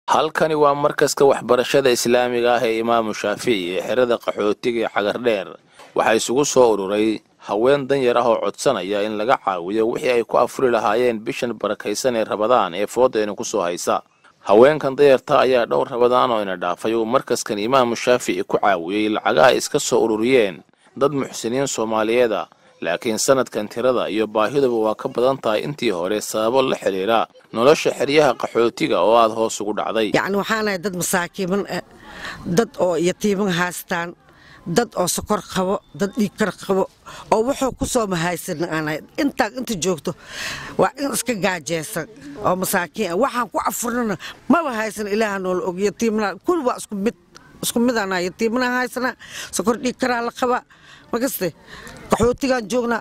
halkani waa markaska waxbarashada islaamiga ah ee imaamu shaafici ee xerada qaxootiga ee xagardheer waxaa isugu soo ururay haween danyar ah oo codsanaya in laga caawiyo wixii ay ku afuri lahaayeen bishan barakaysan ee rabadaan ee foodayna ku soo haysa haweenkan danyarta ayaa dhowr rabadaan oo ina dhaafay uu markaskan imaamu shaafici ku caawiyey lacagaha iska soo ururiyeen dad muxsiniin soomaaliyeeda laakiin sanadkan tirada iyo baahiduba waa ka badan tahay intii hore sababo la xidhiira nolosha xeryaha qaxootiga oo aada hoos ugu dhacday yacni waxaanahay dad masaakiiman ah dad oo yatiiman haystaan dad oo sokor qabo dad dhiigkar qabo oo wuxuu ku soo mahaysan aanahay intaa inta joogto waa in iska gaajeysan oo masaakiin ah waxaan ku afurnana maba haysan ilaaha noola og yatiimna kul waa isku mid isku midaana yatiimana haysana sokor dhiigkaraa la qabaa makaste qaxootigaan joognaa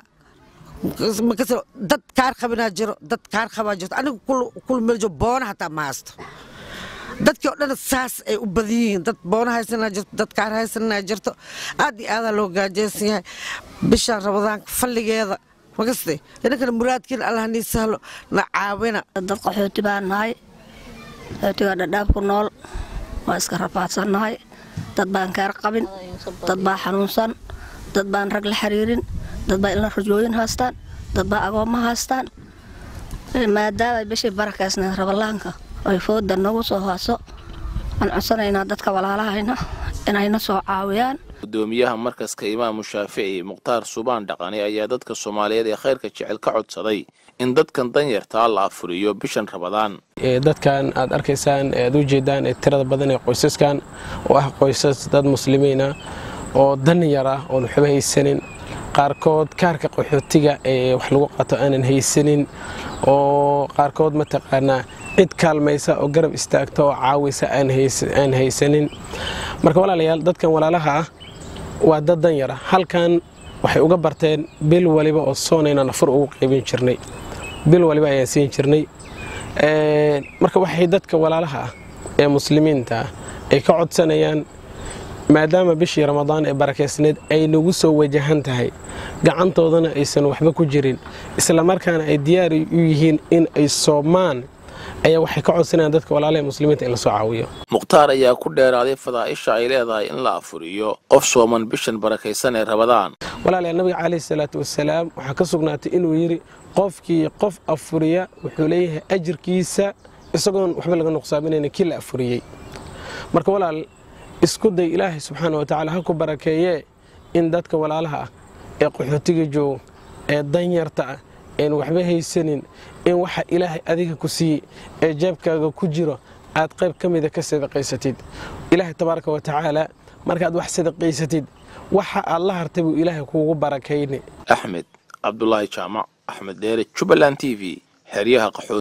makaste dad kaar qabinaa jiro dad kaar qabaa jirto aniga kul meel joogo boona hataa ma haysto dadkii oo dhan saas ay u badan yihiin dad boona haysanaa jirto dad kaar haysanaa jirto aad iyo aadaa loo gaajeysan yahay bishaan rabadaanka falligeeda makaste inankana muraadkiina allah nii sahlo na caawina dad qaxooti baan nahay qaxootigaa dhadhaab ku nool waa iska rafaadsannahay dad baan kaar qabin dad baa xanuunsan dad baan rag la xiriirin dad baa ilna rajooyin haystaan dad baa agoomma haystaan maadaama bishii barakaysnayd rabalaanka ay fooda nagu soo haaso aan codsanaynaa dadka walaalahayna inayna soo caawiyaan gudoomiyaha markaska imaamu shaafici mukhtaar subaan dhaqani ayaa dadka soomaaliyeed ee khayrka jecel ka codsaday in dadkan danyartaa la afuriyo bishan rabadaan dadkan aad arkaysaan aad u jeedaan ee tirada badan ee qoysaskan oo ah qoysas dad muslimiina oo danyar ah oon waxba haysanin qaarkood kaarka qaxootiga ee wax lagu qato aanan haysanin oo qaarkood mataqaanaa cid kaalmaysa oo garab istaagta oo caawisa aan haysanin marka walaalayaal dadkan walaalaha ah waa dad danyar ah halkan waxay uga barteen bil waliba oo soonaynaan afur ugu qaybin jirnay bil waliba ayaan siin jirnay marka waxay dadka walaalaha ah ee muslimiinta ah ay ka codsanayaan maadaama bishii ramadaan ee barakaysneed ay nagu soo wajahan tahay gacantoodana aysan waxba ku jirin islamarkaana ay diyaar u yihiin in ay soomaan ayaa waxay ka codsanayaan dadka walaalaha muslimiinta in la soo caawiyo mukhtaar ayaa ku dheeraaday fadaa'isha ay leedahay in la afuriyo qof sooman bishan barakaysan ee rabadaan walaalayaal nabiga calayhi salaatu wasalaam waxaa ka sugnaatay inuu yidhi qofkii qof afuriya wuxuu leeyahay ajirkiisa isagoon waxba laga nuqsaaminayna kii la afuriyey marka walaal isku day ilaahay subxaana watacaala ha ku barakeeyee in dadka walaalaha ah ee qaxootiga joogo ee danyarta ah een waxba haysanin in waxa ilaahay adiga ku siiyey ee jeebkaaga ku jiro aad qayb ka mida ka sadaqaysatid ilaahay tabaaraka wa tacaala markaad wax sadaqaysatid waxa aad la hartay buu ilaahay kuugu barakayni axmed cabdulaahi jaamac axmed dheere jubbaland t v xeryaha qaxooti